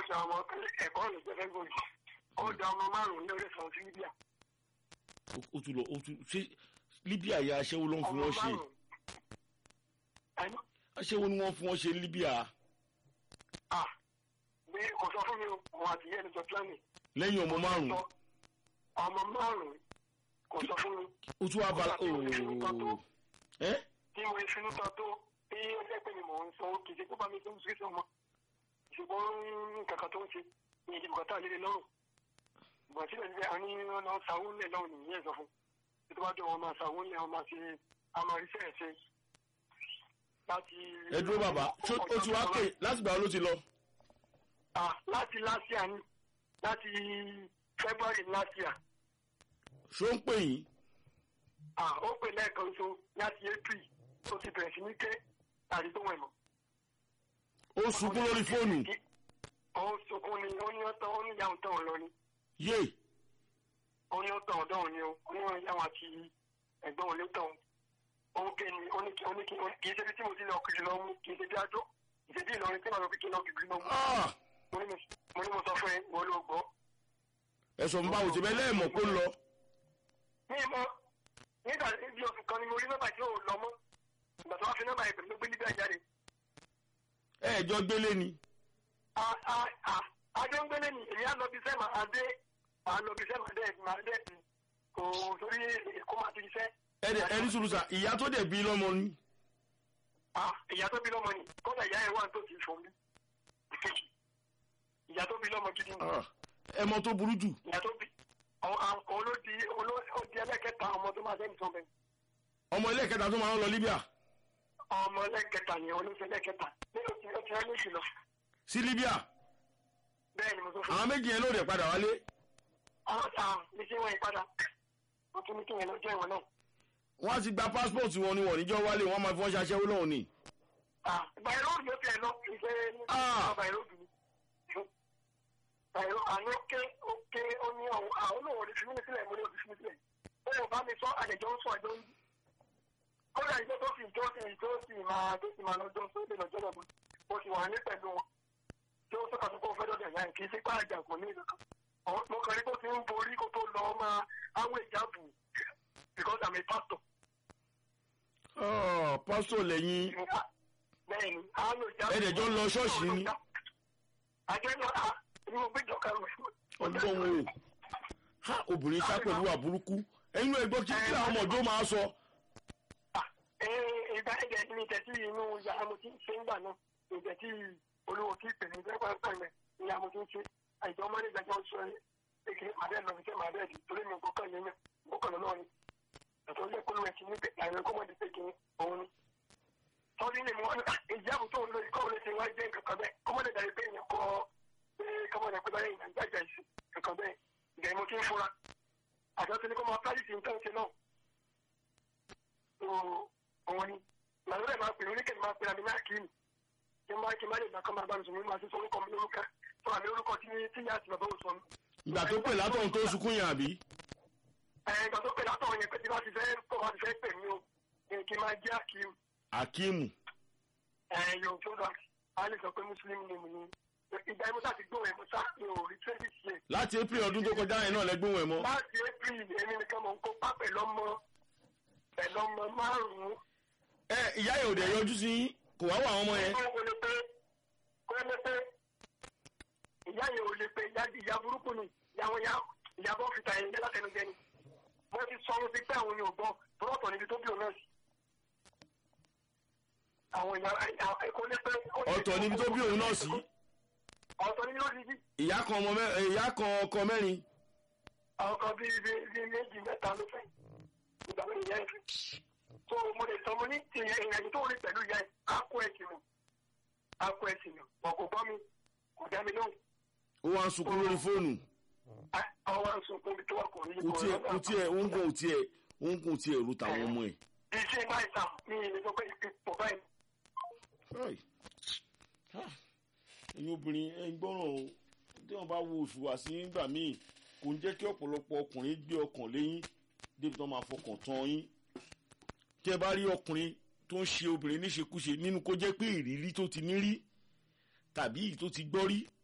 ṣe àwọn ẹ̀kọ́ ọ̀nà ìjẹ́fẹ́ gbòòjì ó da ọmọ márùn-ún lórí sàn sí Libya Ó- ó tún lọ ó tún ṣé Libya yà aṣẹ́wó ló ń fi ọmọ wọ́n ṣe márùn-ún ẹni aṣẹ́wó ni wọ́n fi wọ́n ṣe ní Libya à ní kò sọ fún mi o òun àti ìyá ẹni jọ planning lẹ́yìn ọmọ márùn-ún sọ ọmọ márùn-ún kò sọ fún mi ó tún wá bala Kò sọ fún mi fún nǹkan tó- ooo ẹ́ tí mo fi ń tọ́ tó bí ó jẹ́ pé ni mò ń sọ kì í ṣe kó bá mi tó ń sọ ọmọ ṣùgbọ́n kankan tó ń ṣe ní ìdìbò kan tá a lè lè lọ́rùn ìgbà síbẹ̀ síbẹ̀ a ní wọn lọ sàwọn ńlẹ̀ lọ́wọ́ nìyẹn sọ fún bí tó bá jọ wọn máa sàwọn ńlẹ̀ wọn máa ṣe amaríṣẹ́ ẹ̀ ṣe láti. ẹ dúró bàbá ṣó ó ti wá pè láti gbà wo ló ti lọ Ah, láti last year ni láti February last year ṣó ń pè yín Ah, ó pè lẹ́ẹ̀kan so láti April ó ti bẹ̀rẹ̀ sí ní ké àdìgbò wọn mọ̀. ó sunkún lórí fóònù ó sunkún ni ó ní ọ̀tọ̀ ó ní ìyá òun tán ọ̀ lọ ni yé ó ní ọ̀tọ̀ ọ̀dọ́ òun ni o ó ní wọn ìyá wọn àti ẹ̀gbọ́n òun ló tàn òun ké ni ó ní kí ó ní kí ó ní kì í ṣe bí tí mo ti lọ kiri lọ mú kì í ṣe bí adó ìṣèbí Ìlọrin tí màá lọ fi kí lọ kiri lọ mú Ah! mo ní mo mo ní mo sọ fún ẹ wọ́n ló gbọ́. ẹ̀sọ̀ ń bá òsè bẹ́ẹ̀ lẹ́ẹ̀mọ̀ pé ń lọ ní ìmọ̀ nígbà bí oṣù kan ni mo rí nọ́mbà tí ò lọ mọ́ ìgbà tó wá fi nọ́mbà yẹn pẹ̀lú gbé níbi àjáde ẹ̀ẹ́jọ́ gbélé ni adé ń gbélé ni èmi á lọ bí sẹ́mà adé à lọ bí sẹ́mà dẹ́ mà dẹ́ kò sórí èkó máa ti ṣiṣẹ́. ẹ̀ẹ́dẹ̀ ẹni sùrùsà ìyá tó dẹ̀ bí lọ́mọ ni Ah, ìyá tó bí lọ́mọ ni kọ́dà ìyá ẹ̀ wà tó ti fò mí. ìyá tó bí lọ́mọ gidi ni Ah, ẹmọ tó burú jù ìyá tó bí olódi olódi ẹlẹ́kẹta ọmọ tó máa dẹ́nu sọ́bẹ̀ ọmọ ilé ìkẹta tó máa ń lọ Libya ọmọ ẹlẹ́kẹta ni olódi ẹlẹ́kẹta nínú ti ó ti rẹ́ méjì lọ sí Libya bẹ́ẹ̀ ni mo tó fún àwọn méjì yẹn ló dẹ̀ padà wálé àwọn ta ní sí wọn ìpadà wọ́n tún ní kí yẹn lọ́jọ́ ìwọ̀n náà. wọ́n á ti gba passport wọn ni wọ́n níjọ́ wálé wọ́n máa fi wọ́n ṣaṣẹ́wó lọ́hùn ni bàìróòdù ló tiẹ̀ lọ ìṣe Ah. bàìróòdù ni. bàìró àní ó ké ó ké ó ní àwọn àwọn náà wọlé fún mi sílẹ̀ mo ní òbí fún mi sílẹ̀. ó yóò bá mi sọ àjẹjọ́ ń sọ àjọ ń yí. kódà ìjọ tó fi tó fi tó fi máa tó fi máa lọ́jọ́ sóde lọ́jọ́ lọ́gbọ̀n mo ti wà ní pẹ̀lú wọn. tí ó sọ̀kà tó kó fẹ́ dọ̀dọ̀ yá kì í sí pààjà kò ní ìdọ̀kan. mo kàn rí kó ti ń borí kó tó lọ máa áwọ̀ ìjábù because I'm a pastor. Ah, pásítọ̀ lẹ́yìn bẹ́ẹ̀ni àwọn ìjábù. ẹ̀ẹ́dẹ̀ jọ ń lọ ṣọ́ọ̀ṣì ni àjẹjọ́ a ní mo gbẹ́jọ́ kan rẹ̀. ọdún wo ha obìnrin sá pẹ̀lú àbúrúkú ẹ̀yin ló gbọ́ kí kí àwọn ọmọ ọjọ́ máa sọ ìgbà ẹ̀jẹ̀ ní ìtẹ̀sí inú yàrá mo ti ń ṣe ń gbà náà ìtẹ̀sí olówó tí ìpè ní ìgbẹ́ pẹ̀lẹ́ ní àmọ́ tó ń ṣe àìjọ ọmọdé ìgbàjọ́ sọ èké màdé lọ sí màdé ẹ̀dì torí mi kò kàn yẹn kò kàn lọ́wọ́ ni ẹ̀tọ́ ilé kó ló ẹ̀ sí ní pé àìrẹ́ kó mọ̀dé pé kìíní òun ni. tọ́jú ni mo wá ní ìjì àbò tó ń lo ìkọ́ òun ṣe wá jẹ́ nǹkan kan bẹ́ẹ̀ kọ́mọdé dàrí pé èèyàn kọ́ pé kọ́mọdé pé báyìí ìyàn jájà ìsìn nǹkan bẹ́ẹ̀ ìgbà mo ti ń fura àjọ tó ní kó máa pálísì ń tán ṣe náà òun ni làwọn ẹ̀ máa pè oníkẹ́ máa pè àmì náà kí ni kí n bá kí n bá lè gbà kọ́ máa bá mi sùn mí máa ti sọ orúkọ mi lórúkọ sọ àmì orúkọ tí tí yá àti bàbá òsùn mi. ìgbà tó pè látọ̀hún tó sunkún yẹn àbí ẹ ìgbà tó pè látọ̀ yẹn pé tí bá ti fẹ́ kọ́ bá ti fẹ́ pè mí o ẹ kí n máa jẹ́ àkíyù Akeem ẹ yóò tó dà á lè sọ pé mùsùlùmí ni mo ní ìgbà yẹn mo sá ti gbóhùn ẹ̀ mo sá mi ò rí twenty years láti April ọdún tó kọjá yẹn náà lẹ́gbọ̀n ẹ̀ mọ́ láti april èmi nìkan mò ń kópa pẹ̀lú ọmọ pẹ̀lú ọmọ márùn-ún ẹ ìyá yẹn ò dẹ̀ yọjú sí yín kò wá wà àwọn ọmọ yẹn kó lè pé kó lè pé ìyá yẹn ò lè pé ìyá ìyá burúkú ni ìyàwó ya ìyàbọ̀ fìtà yẹn jẹ́ látẹnujẹ ni wọ́n ti sọ ọ́n sí pé àwọn yóò gbọ́ bọ́ọ̀tọ̀ níbi tó bí òun náà sí. àwọn ìyá kó lè pé. ọ̀tọ̀ níbi tó bí òun náà sí ọ̀tọ̀ níbi ló ti jí ìyá kan ọmọ mẹ́ ìyá kan ọkọ mẹ́rin àwọn kan bíi bíi bíi méjì mẹ́ta ló fẹ́ ìgbà mi ìyá ẹ̀ fi. tó mo lè sọ mo ní ìrìnàjò tó rí pẹ̀lú ìyá ẹ̀ á kó ẹ̀sìn nù á kó ẹ̀sìn nù ọ̀ kò gbọ́ mi kò dá mi lóhùn ó wá ń sunkún lórí fóònù àwọn àǹsọ̀kún ibi tó wà kò ní kò tiẹ̀ kò tiẹ̀ òǹkùn ò tiẹ̀ òǹkùn ò tiẹ̀ ru tàwọn ọmọ ẹ̀. iṣẹ́ báyìí sà ní ilé tó pé ipò báyìí. Ai. Ah. ẹ̀yin obìnrin ẹ̀ ń gbọ́ràn o tí wọ́n bá wo oṣù wá sí nígbà míì kò ń jẹ́ kí ọ̀pọ̀lọpọ̀ ọkùnrin gbé ọkàn léyìn débi tó máa fọkàn tán yín tí ẹ bá rí ọkùnrin tó ń ṣe obìnrin níṣekúṣe nínú kó jẹ́ pé ìrírí tó ti ní rí tàbí èyí tó ti gbọ́ rí